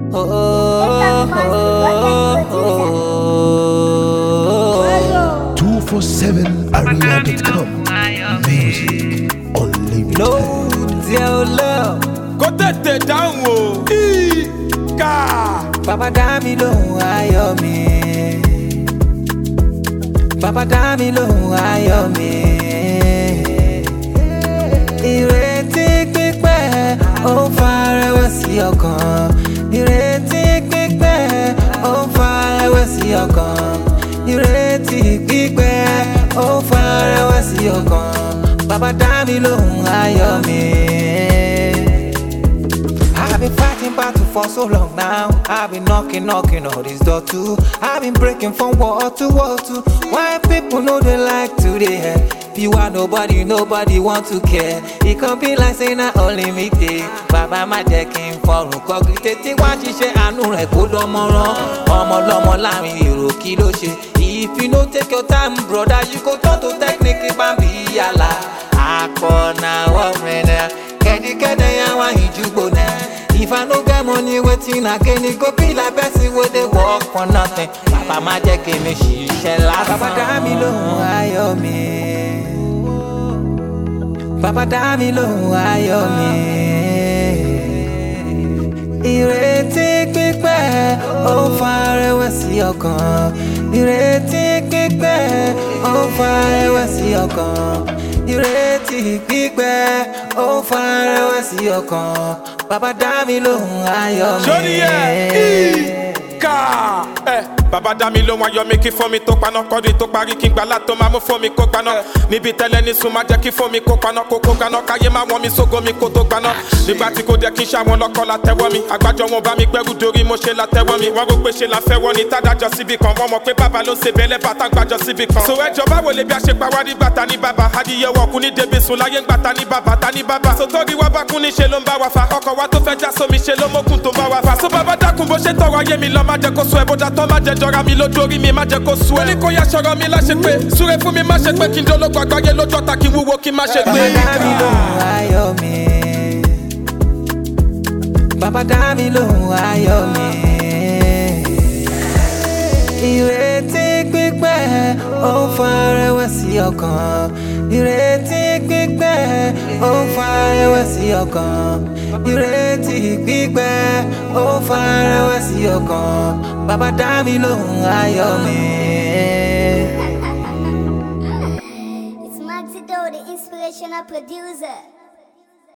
247area.com Music Unlimited lóòótì ẹ ò lọ. kó tètè dáhùn o. ìkà. bàbá dá mi lóhùn ayọ̀ mi. bàbá dá mi lóhùn ayọ̀ mi. ìrètí pípẹ́ ó ń fa rẹ̀wẹ̀sì ọkàn. ìrètí pípẹ́ ó ń fa rẹ̀wẹ̀sì ọkàn. ìrètí pípẹ́ ó ń fa rẹ̀wẹ̀sì ọkàn. bàbá dá mi lóhùn ayọ̀ mi. I've been fighting battle for so long now. I've been knocking, knocking on this door too. I've been breaking from wall to wall too. Why people know they like to they hear? If you are nobody, nobody want to care. It can be like saying I only me day. Bàbá má jẹ́ kí n fọrùn kọ́kí tètè wá ṣiṣẹ́ àánú rẹ̀ kó dánmọ́rán. Ọmọ lọ́mọ láàrin èrò kí ló ṣe? If you no take your time, brother, you go turn to technique bambi yàrá. Àpọ̀nà wọ́mìnà, kẹ́díkẹ́dẹ́ yà wá ìjúgbò náà. If I no get money, wetin again? It go be like person wey dey work for nothing. Bàbá má jẹ́ kí mi ṣiṣẹ́ lásán. Bàbá dá mi lóhùn ayọ̀ mi. Bàbá dá mi lóhùn ayọ̀ mi. Ìrètí pípẹ́ ó ń fa rẹ̀wẹ̀sì ọkàn. Ìrètí pípẹ́ ó ń fa rẹ̀wẹ̀sì ọkàn. Ìrètí pípẹ́ ó ń fa rẹ̀wẹ̀sì ọkàn. Bàbá dá mi lóhùn ayọ̀ mi. sórí ẹ̀ ìkà. ẹ bàbá dá mi lóhun ayọ̀ mi kí fún mi tó paná kọ́dún tó parí kí n gbà látọ̀ máa mú fún mi kó gbaná níbi tẹ́lẹ̀ ní sùn máa jẹ́ kí fún mi kó paná kó kó gbaná káyé máa wọ́n mi sógo mi kó tó gbaná nígbà tí kò jẹ́ kí n ṣàwọn lọ́kọ́ la tẹ́wọ́ mi àgbájọ wọn bá mi gbẹ́rù dorí mo ṣe la tẹ́wọ́ mi wọ́n rò pé ṣe la fẹ́ wọ́n ni tádájọ́ síbi kan wọ́n mọ̀ pé bàbá ló ń ṣe bẹ́lẹ́ bàtà gbàjọ síbi kan. sọ ẹjọ́ báwo lè bí a ṣe pa wá nígbà ta ní bàbá adìyẹ wọ̀ kú ní débi sùn láyé ńgbà ta ní bàbá ta ní bàbá. sọtọ́rí wa bá kún ní ṣe ló ń bá wa fa ọkọ̀ wa tó fẹ́ já sómi ṣe ló mókun tó bá wa fa. sọ bàbá dákun bó ṣe tọrọ ayé mi lọ má jẹ́ kó sọ ẹ bó dàtọ́ má jẹ́ jọra mi lójú orí mi má jẹ́ kó sú ẹ. ó ní kó yá sọ̀rọ̀ mi láṣẹ pé súre fún mi má ṣe pé kí n dológun àgbáyé lójú ọ̀tá kí n wúwo kí n má ṣe gbé. Bàbá dá mi lóhùn ayọ̀ mi. Bàbá dá mi lóhùn ayọ̀ mi. Ìrètí pípẹ́ ó ń fa rẹ̀wẹ̀sì ọkàn. Ìrètí pípẹ́ ó ń fa rẹ̀wẹ̀sì ọkàn. Ìrètí pípẹ́ ó ń fa rẹ̀wẹ̀sì ọkàn. Bàbá dá mi lóhùn ayọ̀ mi. It's Maxido, the inspirational producer.